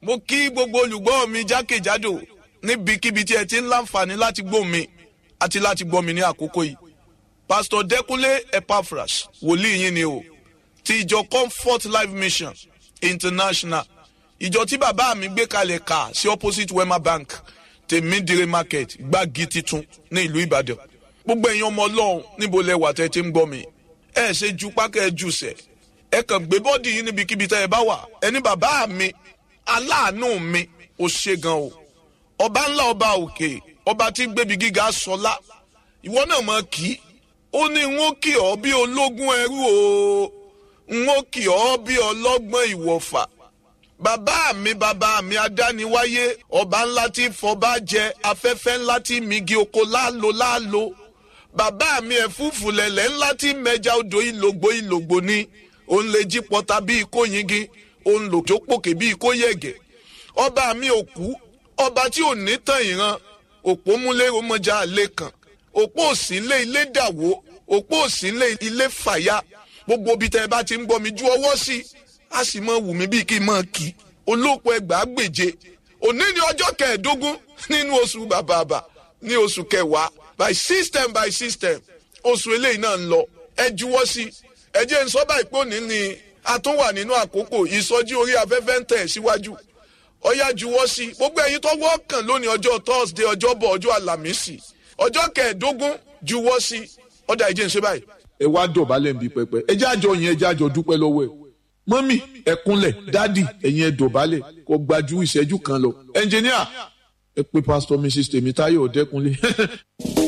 mo kí gbogbo olùgbọ́ mi jákèjádò níbikíbi tí ẹ ti ń láǹfààní láti gbọ́ mi àti láti gbọ́ mi ní àkókò yìí pastor Dẹ́kúnlé Epaphras wòlíì yín ni o ti ìjọ Comfort Life Mission International ìjọ tí bàbá mi gbé kalẹ̀ kà sí opposite Wema Bank tèmídìrí market gbági titun ní ìlú Ìbàdàn gbogbo ẹ̀yin ọmọ Ọlọ́run níbo lẹ wà tẹ́ ti ń gbọ́ mi ẹ ṣe ju pákẹ́ ẹ jù sẹ̀ ẹ kàn gbé bọ́ọ̀dì yín níbikíbi tẹ́ ẹ bá wà ẹni bàbá mi aláàánú mi ò ṣe gan o ọba ńlá ọba òkè ọba tí gbébi gíga sọlá ìwọ náà mọ kí ó ní n ó kì ọ́ bí ológun ẹrú o n ó kì ọ́ bí ọlọ́gbọ́n ìwọ̀fà bàbá mi bàbá mi adániwáyé ọba ńlá tí fọba jẹ afẹ́fẹ́ ńlá tí migi oko láàlò láàlò bàbá mi ẹ̀fúùfù lẹ̀lẹ̀ ńlá tí mẹja odò ìlògbò ìlògbò ni òun lè jí pọta bí ikó yingi òun lò tó pòkè bí ikó yẹ̀gẹ̀ ọba mi òkú ọba tí ò ní tàn ìran òpó múlẹ̀ ọmọjà àlè kan òpó òsínlé ilé dàwó òpó òsínlé ilé fàyà gbogbo ibi tẹ́ ẹ bá ti ń gbọ́ mi ju ọwọ́ sí a sì mọ wù mí bíi kí n mọ kí olóòpọ̀ ẹgbàá gbèje òní ni ọjọ́ kẹẹ̀ẹ́dógún nínú oṣù bàbàbà ní oṣù kẹwàá by system by system oṣù eléyìí náà ń lọ ẹ juwọ́ sí ẹ jẹ́ ń sọ báyìí pé òní ni a tún wà nínú àkókò ìsọjí orí afẹ́fẹ́ ń tẹ̀ síwájú ọyá juwọ́ sí gbogbo ẹ̀yin tó wọ́ọ̀kàn lónìí ọjọ́ thursday ọjọ́bọ̀ ọjọ́ àlàmísì ọjọ́ kẹẹ̀ẹ́dógún juwọ́ sí ọ̀dà ìjẹ́ ń ṣe báyìí. ẹ wá dọ̀bálẹ̀ ń bi pẹpẹ ẹ jẹ́ àjọ yẹn ẹ jẹ́ àjọ dúpẹ́ lọ́wọ́ ẹ̀ mọ́mì ẹ kúnlẹ̀ dádì ẹ̀yin ẹ dọ̀bálẹ̀ kó gbajú ìṣẹ́jú kan lọ ẹnjìníà ẹ pé pásítọ̀ mrs tèmítáyọ̀ ọ̀dẹ́kunlé